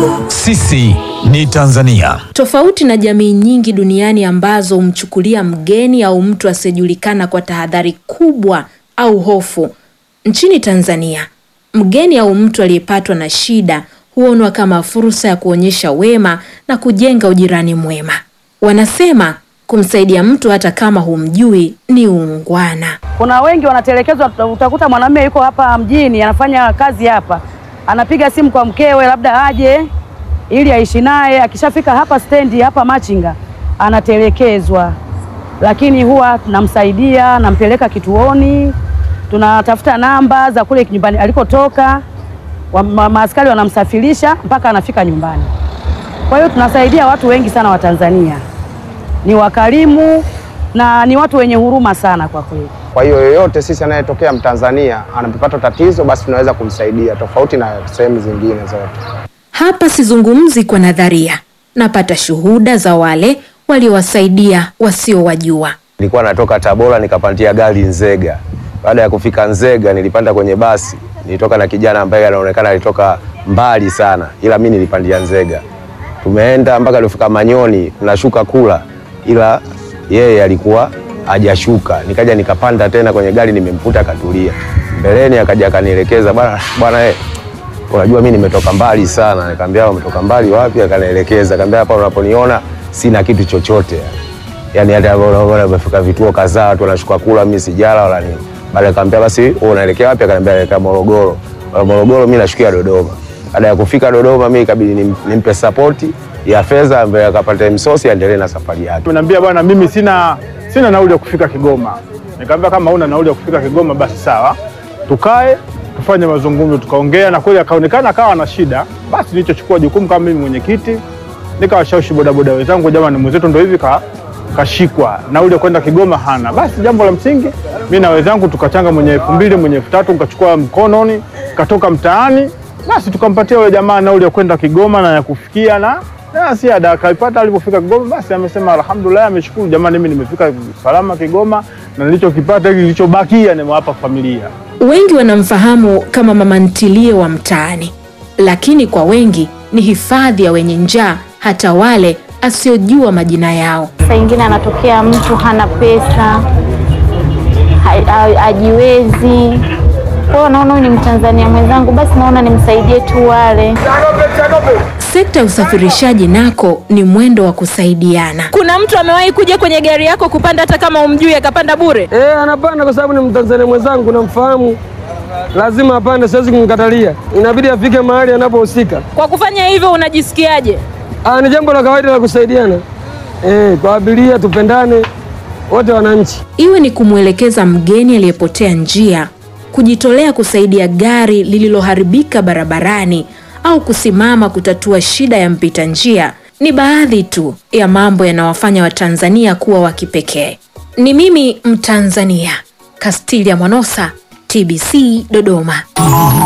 Sisi ni Tanzania. Tofauti na jamii nyingi duniani ambazo humchukulia mgeni au mtu asiyejulikana kwa tahadhari kubwa au hofu, nchini Tanzania mgeni au mtu aliyepatwa na shida huonwa kama fursa ya kuonyesha wema na kujenga ujirani mwema. Wanasema kumsaidia mtu hata kama humjui ni uungwana. Kuna wengi wanatelekezwa. Utakuta mwanamume yuko hapa mjini anafanya kazi hapa, anapiga simu kwa mkewe labda aje ili aishi naye. Akishafika hapa stendi hapa Machinga anatelekezwa, lakini huwa namsaidia, nampeleka kituoni, tunatafuta namba za kule nyumbani alikotoka, wa- ma- maaskari wanamsafirisha mpaka anafika nyumbani. Kwa hiyo tunasaidia watu wengi sana wa Tanzania, ni wakarimu na ni watu wenye huruma sana kwa kweli. Kwa hiyo yoyote sisi anayetokea Mtanzania anapopata tatizo, basi tunaweza kumsaidia, tofauti na sehemu zingine zote. Hapa sizungumzi kwa nadharia, napata shuhuda za wale waliowasaidia wasiowajua. Nilikuwa natoka Tabora nikapandia gari Nzega. Baada ya kufika Nzega nilipanda kwenye basi, nilitoka na kijana ambaye anaonekana alitoka mbali sana, ila mimi nilipandia Nzega. Tumeenda mpaka tulifika Manyoni, tunashuka kula, ila yeye alikuwa hajashuka. Nikaja nikapanda tena kwenye gari, nimemkuta akatulia mbeleni, akaja akanielekeza, bwana bwana, eh unajua mimi nimetoka mbali sana. Nikamwambia umetoka mbali wapi? Akanielekeza, akamwambia hapa unaponiona sina kitu chochote yani hata unaona umefika vituo kadhaa watu wanashuka kula, mimi sijala wala nini. Baada akamwambia basi wewe unaelekea wapi? Akaniambia naelekea Morogoro. Wala Morogoro mimi nashukia Dodoma. Baada ya kufika Dodoma mimi ikabidi nim- nimpe support ya fedha ambaye akapata msosi aendelee na safari yake. Ameniambia bwana, mimi sina sina nauli ya kufika Kigoma. Nikamwambia kama una nauli ya kufika Kigoma basi sawa, tukae tufanye mazungumzo. Tukaongea na kweli akaonekana akawa na shida. Basi nilichochukua jukumu kama mimi mwenyekiti, nikawashawishi bodaboda wenzangu, jamani, mwenzetu ndo hivi ka kashikwa nauli ya kwenda Kigoma hana. Basi jambo la msingi, mimi na wenzangu tukachanga mwenye elfu mbili mwenye elfu tatu nikachukua mkononi, katoka mtaani, basi tukampatia yule jamaa nauli ya kwenda Kigoma na ya kufikia na na ziada akaipata. Alipofika Kigoma, basi amesema alhamdulillah, ameshukuru jamani, mimi nimefika salama Kigoma na nilichokipata hiki kilichobakia nimewapa familia. Wengi wanamfahamu kama mama ntilie wa mtaani, lakini kwa wengi ni hifadhi ya wenye njaa, hata wale asiojua majina yao. Saa ingine anatokea mtu hana pesa, ha- ha- hajiwezi. Kwa hiyo naona huyu ni Mtanzania mwenzangu, basi naona nimsaidie tu wale. Sekta ya usafirishaji nako ni mwendo wa kusaidiana. Kuna mtu amewahi kuja kwenye gari yako kupanda hata kama umjui akapanda bure? Eh, anapanda kwa sababu ni Mtanzania mwenzangu, namfahamu, lazima apande, siwezi kumkatalia, inabidi afike mahali anapohusika. Kwa kufanya hivyo unajisikiaje? Ah, ni jambo la kawaida la kusaidiana eh, kwa abiria, tupendane wote wananchi. Iwe ni kumwelekeza mgeni aliyepotea njia, kujitolea kusaidia gari lililoharibika barabarani, au kusimama kutatua shida ya mpita njia, ni baadhi tu ya mambo yanawafanya Watanzania kuwa wa kipekee. Ni mimi Mtanzania, Castilia Mwanosa, TBC Dodoma.